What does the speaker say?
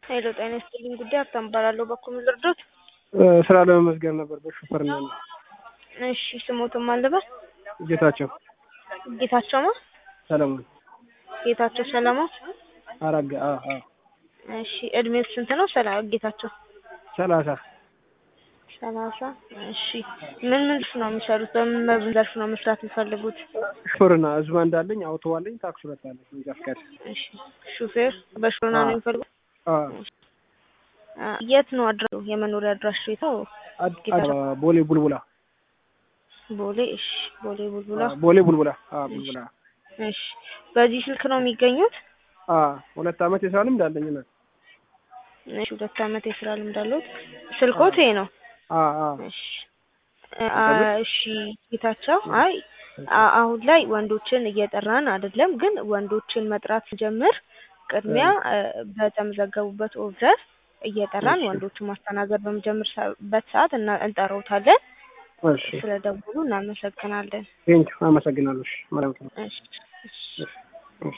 ሄሎ ጤና ይስጥልኝ ጉዳይ ሀብታም እባላለሁ። በኩል ልርዶት? ስራ ለመመዝገብ ነበር በሹፌርና ነው። እሺ ስሞትም አልበል ጌታቸው ጌታቸው ማ ሰለሞን ጌታቸው ሰለሞን። አራጋ አ አ እሺ እድሜው ስንት ነው? ሰላ ጌታቸው ሰላሳ ሰላሳ እሺ ምን ምን ነው የሚሰሩት? በምን በምን ዘርፍ ነው መስራት የሚፈልጉት? ሹፌርና ህዝብ እንዳለኝ አውቶ አለኝ ታክሲ ሁለት አለኝ መንጃ ፈቃድ እሺ ሹፌር በሹፌርና ነው የሚፈልጉት? አ አ የት ነው አድራሻው? የመኖሪያ አድራሻው የት ነው? አድ- አድ- ቦሌ ቡልቡላ ቦሌ እሺ ቦሌ ቡልቡላ አ፣ ቦሌ ቡልቡላ አ ቡልቡላ እሺ በዚህ ስልክ ነው የሚገኙት? አ ሁለት አመት የስራ ልምድ አለኝ እና እሺ ሁለት አመት የስራ ልምድ አለዎት? ስልክዎት ይሄ ነው? አ አ እሺ አ እሺ ጌታቸው አይ አ- አሁን ላይ ወንዶችን እየጠራን አይደለም፣ ግን ወንዶችን መጥራት ስንጀምር ቅድሚያ እ፣ በተመዘገቡበት ኦርደር እየጠራን እሺ። ወንዶችን ማስተናገድ በምጀምርበት ሰዓት እና እንጠራውታለን። እሺ ስለደውሉ እናመሰግናለን። ቴንኪው አመሰግናለሁ። እሺ ማለት ነው። እሺ እሺ እሺ